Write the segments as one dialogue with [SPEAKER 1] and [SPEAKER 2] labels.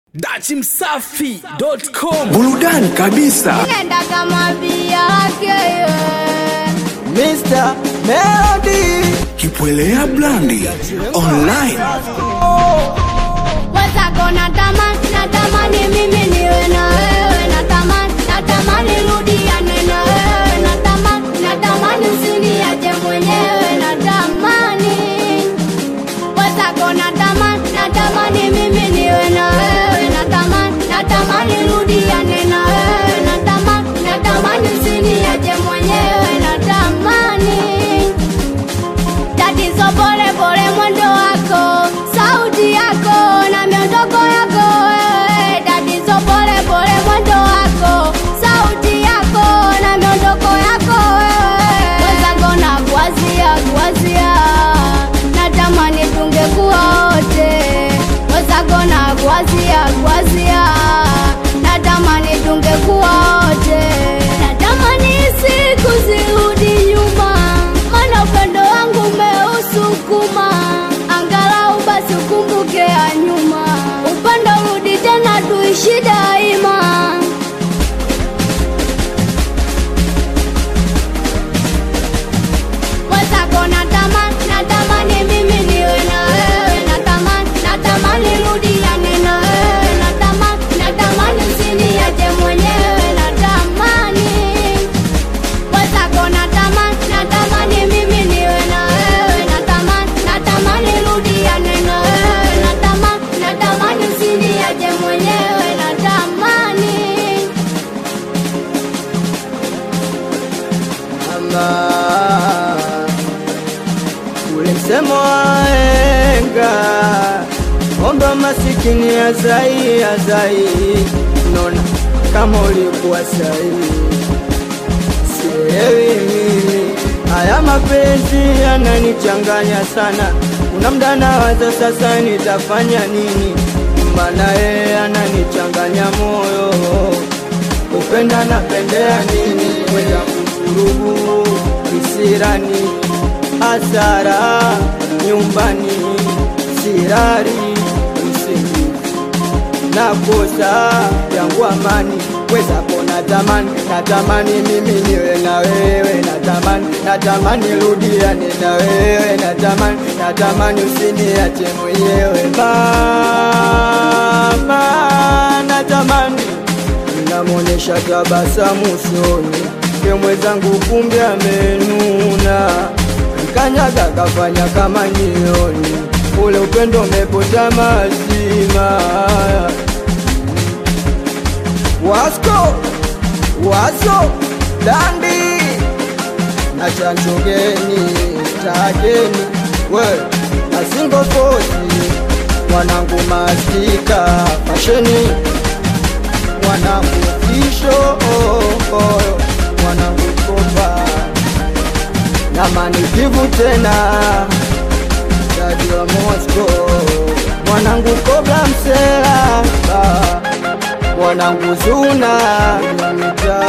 [SPEAKER 1] dachimsafi.com
[SPEAKER 2] burudani kabisa
[SPEAKER 3] Nenda kama bia yake
[SPEAKER 4] Mr. Melody
[SPEAKER 2] kipwelea blandi online
[SPEAKER 3] wezako natamani natamani mimi niwe na wewe natamani natamani rudiane na wewe natamani natamani usiniache mwenyewe natamani wezako natamani natamani mimi niwe na wewe natamani natamani rudiane na wewe natamani natamani usiniache mwenyewe natamani tatizo pole pole mwendo wako sauti yako na miondoko yako wewe tatizo pole pole mwendo wako sauti yako na miondoko yako wewe wenzako na kuwazia kuwazia natamani tungekuwa wote wenzako na kuwazia kuwazia natamani tungekuwa wote natamani siku zirudi nyuma mana upendo wangu umeusukuma angalau basi ukumbuke ya nyuma upendo rudi tena tuishi daima wezako natamani natamani mimi niwe na wewe natamani natamani rudiane na wewe natamani natamani usiniache mwenyewe natamani wezako natamani natamani mimi niwe na wewe natamani natamani rudiane na wewe natamani natamani usiniache mwenyewe natamani
[SPEAKER 4] Mama Ule msemo waenga Omba masikini azai azai Nona kama ulikuwa sahihi Sielewi mimi Haya mapenzi yananichanganya sana Kuna mda nawaza sasa nitafanya nini Maana yeye ananichanganya moyo Upenda napendea nini Kwenda kuvurugu Kisirani Hasara Nyumbani Sirari Usingizi nakosa yangu amani wezako natamani natamani mimi niwe na wewe natamani natamani rudiane na wewe natamani natamani usiniache mwenyewe mama natamani namwonyesha tabasamu usoni ke mwenzangu kumbe amenuna kanyaga kafanya kama nyioni ule upendo umepota mazima wasko waso dandi na chanchogeni takeni we asingofosi mwanangu mastika fasheni mwanangu kisho oh, oh, mwanangu kopa na manikivu tena dadi wa Moscow mwanangu kobla msela ah, mwanangu zuna mita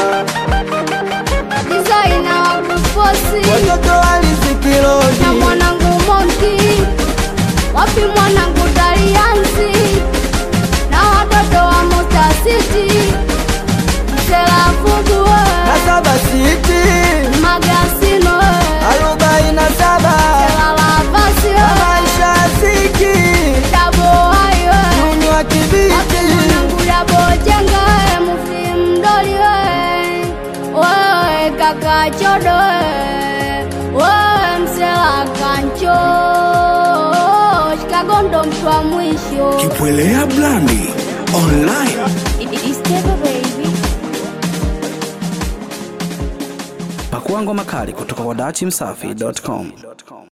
[SPEAKER 3] disaina wakufosi
[SPEAKER 4] watoto
[SPEAKER 3] na
[SPEAKER 4] walizikilodi
[SPEAKER 3] mwanangu Monki, wapi mwanangu Daliansi na watoto wa Mutasiti, Selafugu
[SPEAKER 4] na saba siti
[SPEAKER 3] Magasino
[SPEAKER 4] arobaini na saba
[SPEAKER 3] Selalavasi
[SPEAKER 4] na maisha ziki
[SPEAKER 3] Daboayo
[SPEAKER 4] nuni wa
[SPEAKER 3] wapi
[SPEAKER 4] kibiti
[SPEAKER 3] mwanangu Dabojenga Mufi Mdoli wewe kaka Chodo wewe Msela Kancho Shikagondo mtu wa mwisho
[SPEAKER 2] kipwelea blandi online
[SPEAKER 1] pakuangwa makali kutoka kwa dachimsafi.com